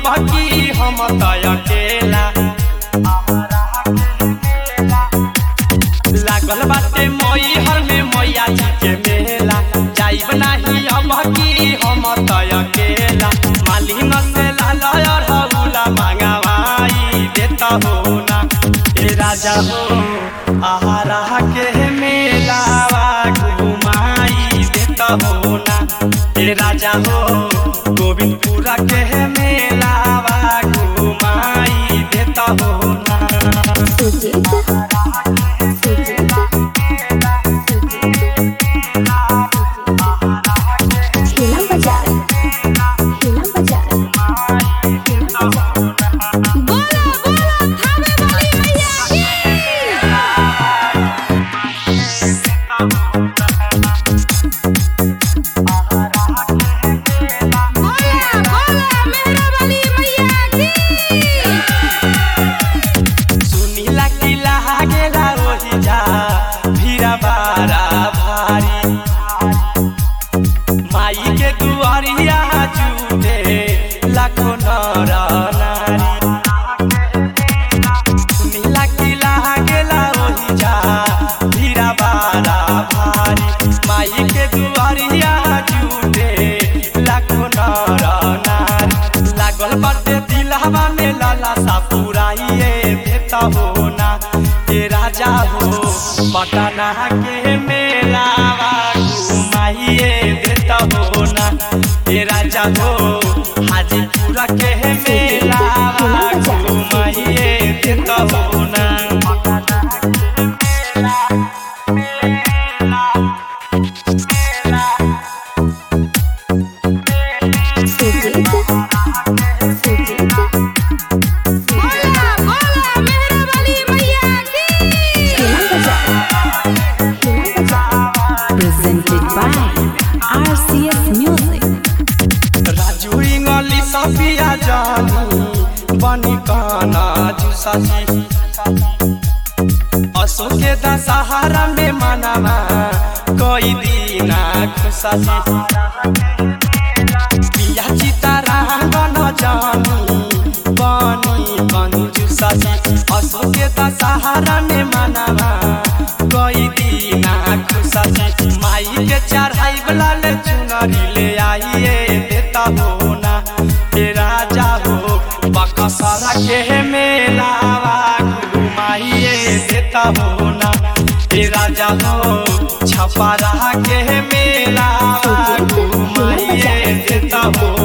की हम तय अकेला लागल बाटे मई हर में मैया जी के मेला जाइब नाही अब की हम तय अकेला मालिन से लाल हौला मांगवाई देता हो ना ए राजा हो आहारा के मेलावा घुमाई देता हो ना ए राजा हो गोविंदपुरा के मेलावा घुमाई देता हो ना सुजीत सुजीत हिला बाजार हिला बाजार हिला बाजार बोला बोला थामे वाली मैया बोला बोला मेरा वाली मैया की सुनीला की लागेला ओही जा भीरा बारा भारी माई के दुआरिया जुटे लाखो नर नारी सुनीला की लागेला ओही जा भीरा बारा भारी माई के दुआरिया जुटे लाखो नर नारी लागल बाटे दिलहवा में लाला सा पुराइए देता हो ना ए राजा हो पटना के मेलावा घुमाइए देता हो ना ए राजा हो हाजीपुरा के मेलावा घुमाइए देता हो ना सुजीत सुजीत बोला बोला मेरा वाली मैया की हिला बाजार हिला बाजार presented by RCS Music. Raju इंगली Safiya जानी बनी काना जुसाजी असो के दशहरा में मनावा कोई दीना खुशाजी पिया चितारा गन जानी बनी कंजुसाजी असो के दशहरा में मनावा कोई दीना खुशाजी माई के चढ़ाई वाला ले चुनरी ले आइए देता हो ना ए राजा हो बकसरा के मेलावा घुमाइए देता हो ना ए राजा हो छपरा के मेलावा घुमाइए देता हो